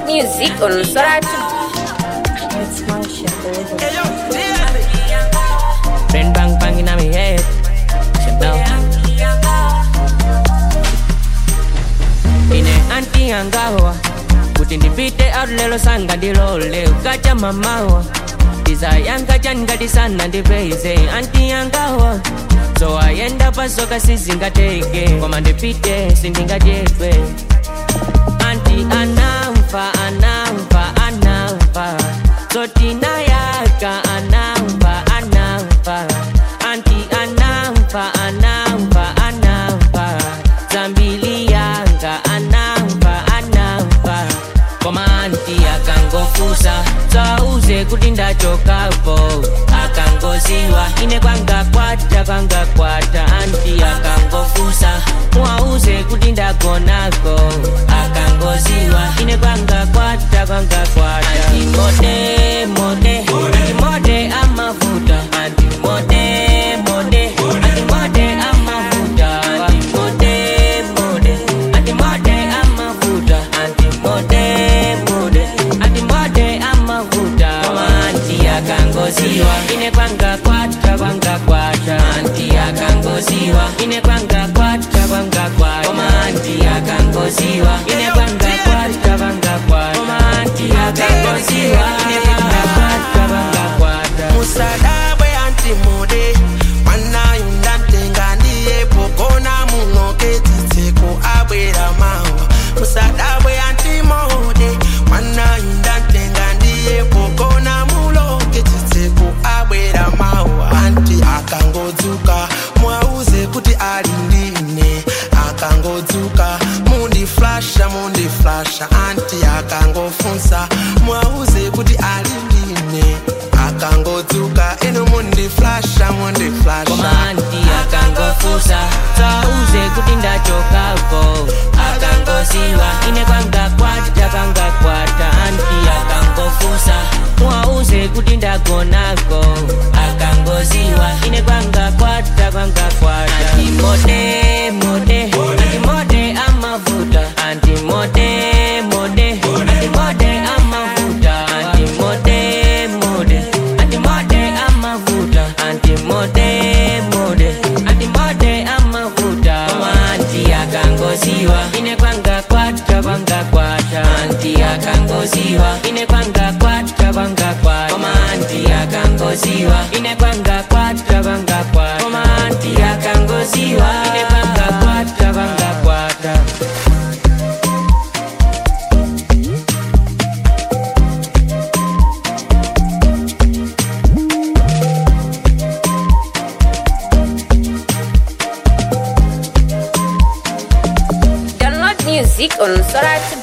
music on Soratu. It's my shit, there is a Brain bang bang in my head. Shut down. Ine anti angawa kuti ndipite out lelo sanga ndilole ukacha mamawa ndizayanga changati sana ndipeze anti angawa so ayenda pasoka sizingateke koma ndipite sindingachepe anti anamva anamva anamva zotinayaka anamva anamva anti anamva anamva anamva zambili yanga anamva anamva koma anti akangofusa sauze kuti ndachokapo akangoziwa ine kwangakwata kwangakwata anti akangofusa mwauze kuti ndagonako akangoziwa ine kwangakwata kwangakwata anti mode mode anti mode amavuta anti mode mode anti mode amavuta anti mode mode anti mode amavuta anti mode mode anti mode amavuta koma anti akangoziwa ine kwangakwata kwangakwata anti akangoziwa ine kwangakwata kwangakwata koma anti akangoziwa ine kwangakwata kwangakwata koma anti akangoziwa ine kwangakwata kwangakwata musadabwe antimude mwanayundantenga ndiye pogona munoke tsitseko abwera mawa musadabwe antimude mwanayundantenga ndiye pogona muloke tsitseko abwera mawa anti akangodzuka mwauze kuti ali ndine akangodzuka mundiflasha mundiflasha anti akangofunsa mwauze kuti ali ndine akangodzuka ino mundiflasha mundiflasha koma anti akangofusa sauze kuti ndachokapo akangoziwa ine kwangakwata kwangakwata anti akangofusa mwauze kuti ndagonako akangoziwa ine kwangakwata kwangakwata anti mode mode anti mode amavuta anti mode mode anti mode amavuta anti mode mode anti mode amavuta anti mode mode anti mode amavuta koma anti akangoziwa ine kwangakwata kwangakwata anti akangoziwa ine kwangakwata kwangakwata koma anti akangoziwa ine kwangakwata kwangakwata koma anti akangoziwa ine kwangakwata kwangakwata Download music on Soratu.